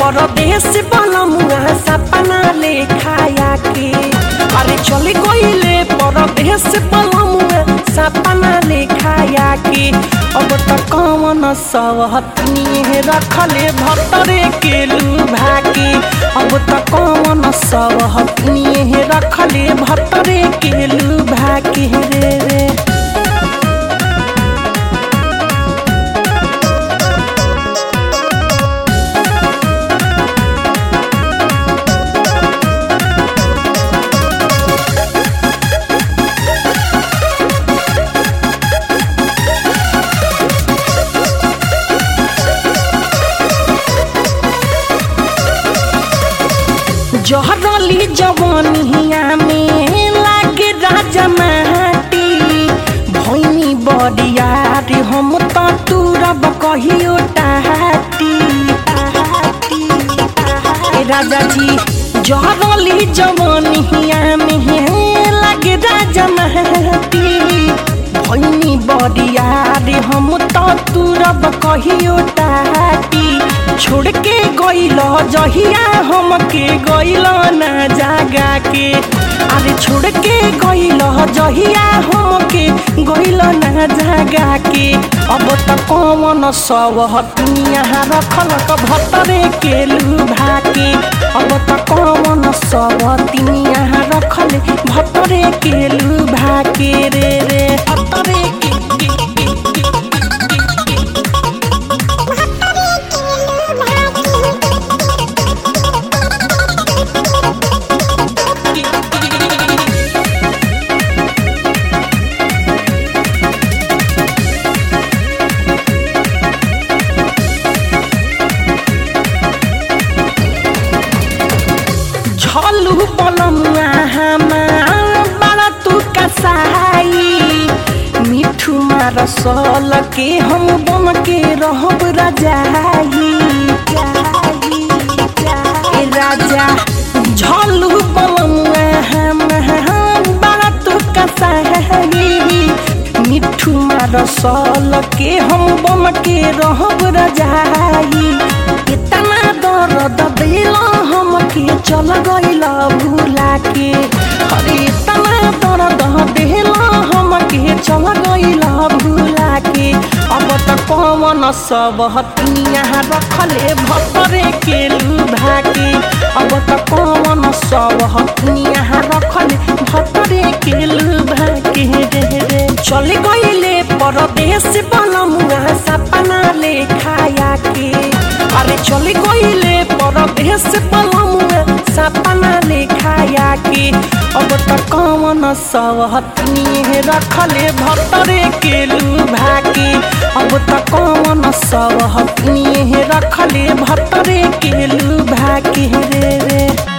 परदेश बनमुआ सपना ले खाया के अरे चले गईले परदेश बनमुआ सपना ले खाया के अब त कौन सवहतनी रखले भतरे के लुभा के अब त कौन सवहतनी रखले भतरे के लुभा के रे रे जहरली जवानिया में लागे राजा माटी भैनी बरियार हम त तुरब कहियो टाटी ए राजा जी जहरली जवानिया में लागे राजा माटी भैनी बरियार हम त तुरब कहियो टाटी छोड़ के गइल जहिया हमके गइल ना जागा के अरे छोड़ के गइल जहिया हमके गइल ना जागा के अब त कौन सब हतनिया रखलक भतरे के लुभा के अब त कौन सब तिनिया रखले भतरे के लुभा के रे रे भतरे के के के के के के झलू पलमुआ हमार बड़ा तू कसाई मिठू मार सल के हम बन के रहब रजाई ए राजा झलू पलमुआ हमार बड़ा तू कसाई मिठू मार सल के हम बन के रहब रजाई इतना दर्द दिल हमके चल गइल भूला के अरे इतना दर्द दिल हमके चल गइल भूला के अब त कौन सब हतनिया रखले भतरे के लुभा के अब त कौन सब हतनिया रखले भतरे के लुभा के रे रे चल गइले परदेश बनमुआ सपना ले खाया के अरे चल गइले परदेश बनमुआ सपना ले खाया के अब त कौन सब हतनी रखले भतरे के लुभा के अब त कौन सब हतनी रखले भतरे के लुभा के रे रे